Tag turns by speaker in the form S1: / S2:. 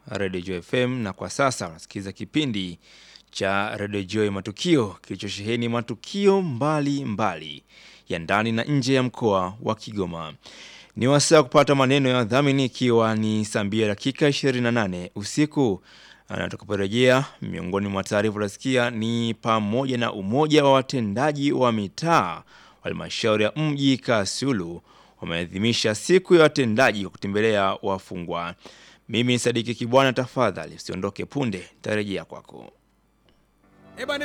S1: Radio Joy FM, na kwa sasa unasikiliza kipindi cha Radio Joy Matukio kilichosheheni matukio mbali mbali ya ndani na nje ya mkoa wa Kigoma. Ni wasaa kupata maneno ya dhamini, ikiwa ni saa mbili dakika 28 usiku na tukaporejea, miongoni mwa taarifa utasikia ni pamoja na umoja wa watendaji wa mitaa wa halmashauri ya mji Kasulu wameadhimisha siku ya watendaji kwa kutembelea wafungwa. Mimi Sadiki Kibwana, tafadhali usiondoke, punde tarejea kwako.
S2: Eh bwana